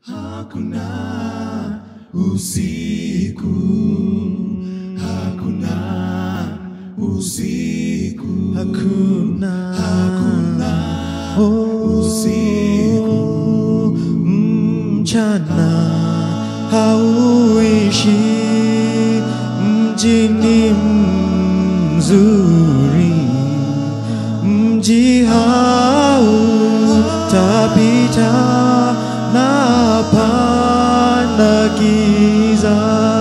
hakuna usiku, hakuna usiku, hakuna hakuna oh, usiku. mchana hauishi mjini mzuri mji hautapita na pana giza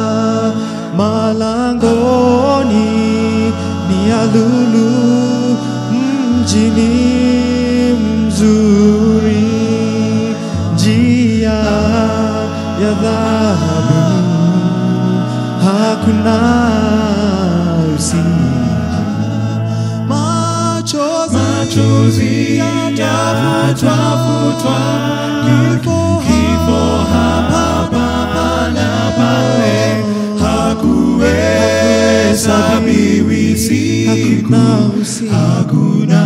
malangoni ni ya lulu mjini mzuri njia ya dhahabu hakuna usiku machozi Machozi yatafutwa, kifo hapa na pale, hakuhesabiwi siku, hakuna usiku hakuna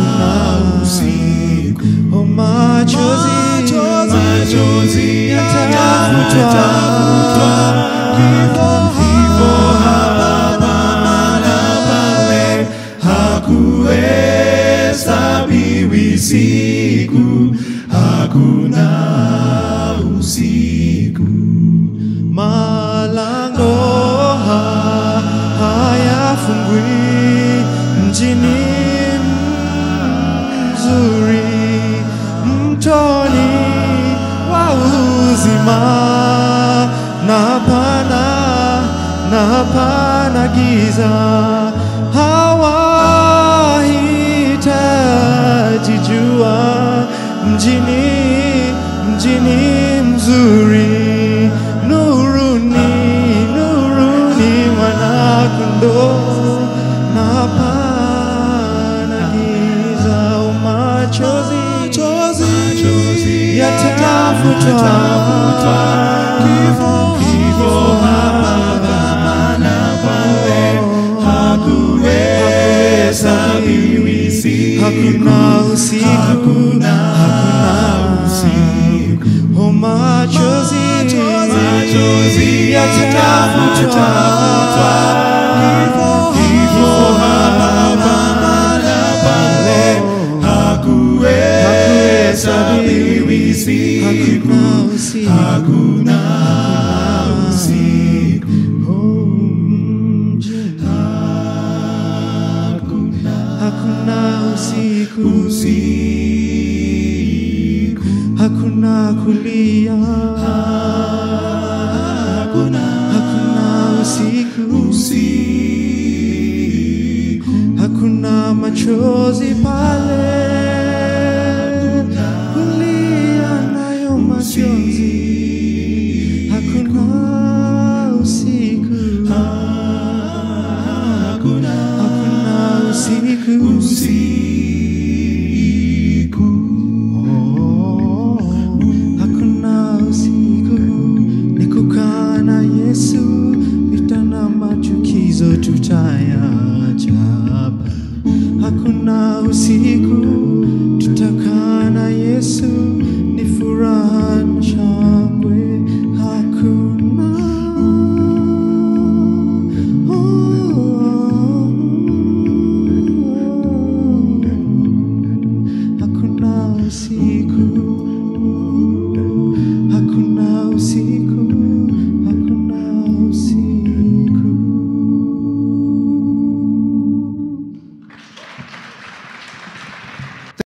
usiku. oh, machozi Machozi yatafutwa yatafutwa, kifo hapa na pale, hakuhesabiwi siku, hakuna usiku. malango ha- hayafungwi mjini mzuri mtoni wa uzima na pana na pana giza hawahitaji jua mjini mjini mzuri nuruni nuruni mwanakondoo na pana giza umachozi Machozi yatafutwa kifo hapa na pale, hakuhesabiwi siku, hakuna usiku hakuna usiku. oh machozi Machozi yatafutwa kifo hapa na pale, hakuhesabiwi siku, hakuna usiku hakuna usiku. hakuna usiku Usiku, hakuna kulia hakuna hakuna usiku usiku. hakuna machozi